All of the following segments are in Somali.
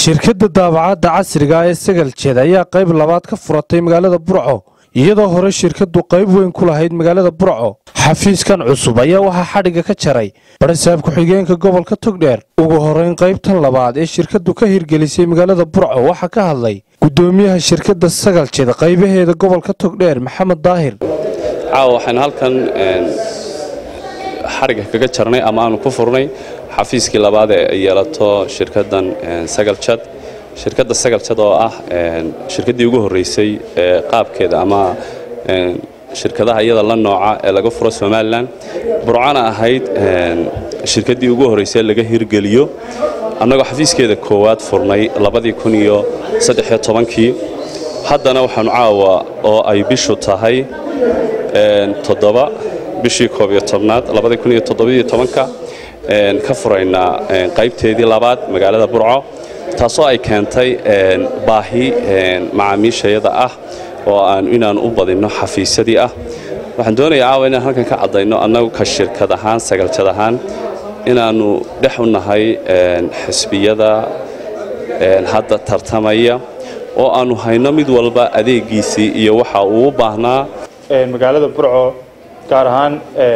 shirkadda daabacadda casriga ee sagaljeed ayaa qayb labaad ka furatay magaalada burco iyadoo hore shirkaddu qayb weyn ku lahayd magaalada burco xafiiskan cusub ayaa waxaa xadhigga ka jaray barasaab ku-xigeenka gobolka togdheer ugu horrayn qaybtan labaad ee shirkaddu ka hirgelisay magaalada burco waxaa ka hadlay guddoomiyaha shirkadda sagaljeed qaybaheeda gobolka togdheer maxamed daahir caawa waxaynu halkan xadhigga kaga jarnay ama aanu ku furnay xafiiskii labaad ee ay yeelato shirkaddan sagaljad shirkadda sagaljad oo ah shirkaddii ugu horreysay ee qaabkeeda ama shirkadaha iyada la nooca ee laga furo somalilan burcana ahayd shirkaddii ugu horreysay laga hirgeliyo annagoo xafiiskeeda koowaad furnay labadii kun iyo saddexiyo tobankii haddana waxaanu caawa oo ay bishu tahay toddoba bishii koob iyo tobnaad labadii kun iyo toddobiyo tobanka ka furaynaa qaybteedii labaad magaalada burco taasoo ay keentay baahi macaamiishayada ah oo aan inaan u badinno xafiisyadii ah waxaan doonayaa caawa inaan halkan ka caddayno annagu ka shirkad ahaan sagaljad ahaan inaannu dhex u nahay xisbiyada hadda tartamaya oo aannu hayno mid walba adeegiisii iyo waxa uu u baahnaa magaalada burco gaar ahaan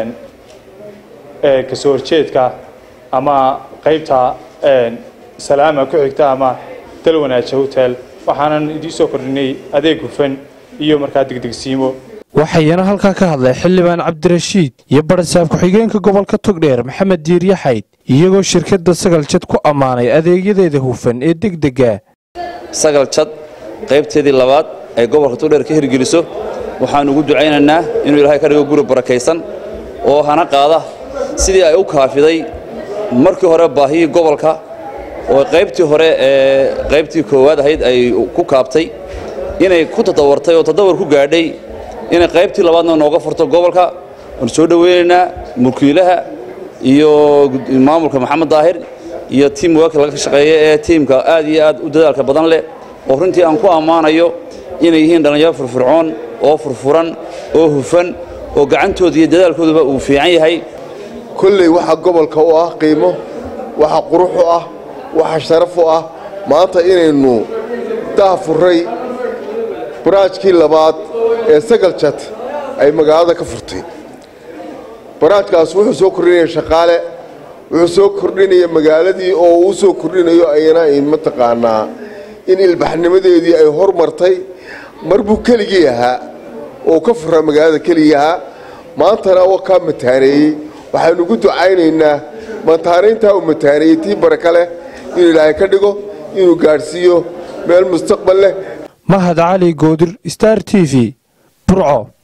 kasoo horjeedka ama qaybta salaama ku xigta ama dalwanaaja hotel waxaanan idiin soo kordhinay adeeg hufan iyo markaa degdegsiimo waxayana halkaa ka hadlay xildhibaan cabdirashiid iyo barasaab ku-xigeenka gobolka togdheer maxamed diir yaxayd iyagoo shirkadda sagaljad ku ammaanay adeegyadeeda hufan ee degdega sagaljad qaybteedii labaad ay gobolka togdheer ka hirgeliso waxaan ugu ducaynaynaa inuu ilaahay ka dhigo guri barakaysan oo hana qaada sidii ay u kaafiday markii hore baahiyii gobolka oo qaybtii hore ee qaybtii koowaad ahayd ay ku kaabtay inay ku tadawartay oo tadawar ku gaadhay inay qaybtii labaadna nooga furto gobolka waan soo dhoweynaynaa mulkiilaha iyo maamulka maxamed daahir iyo tiim waaka laga shaqeeya ee tiimka aad iyo aad u dadaalka badan leh oo runtii aan ku ammaanayo inay yihiin dhallinyaro furfurcoon oo furfuran oo hufan oo gacantooda iyo dadaalkooduba uu fiican yahay kolley waxa gobolka u ah qiimo waxa qurux u ah waxa sharaf u ah maanta inaynu daafurray baraajkii labaad ee sagaljad ay magaalada ka furtay baraajkaas wuxuu soo kordhinaya shaqaale wuxuu soo kordhinaya magaaladii oo uu soo kordhinayo ayana mataqaanaa in ilbaxnimadeedii ay hormartay mar buu keligii ahaa oo ka furaa magaalada keligii ahaa maantana waa kaa mataaneeyey waxaynu ugu ducaynaynaa mataanayntaa uu mataaneeyey tii baraka leh inuu ilaahay ka dhigo inuu gaadhsiiyo meel mustaqbal leh mahad cali goodir star t v burco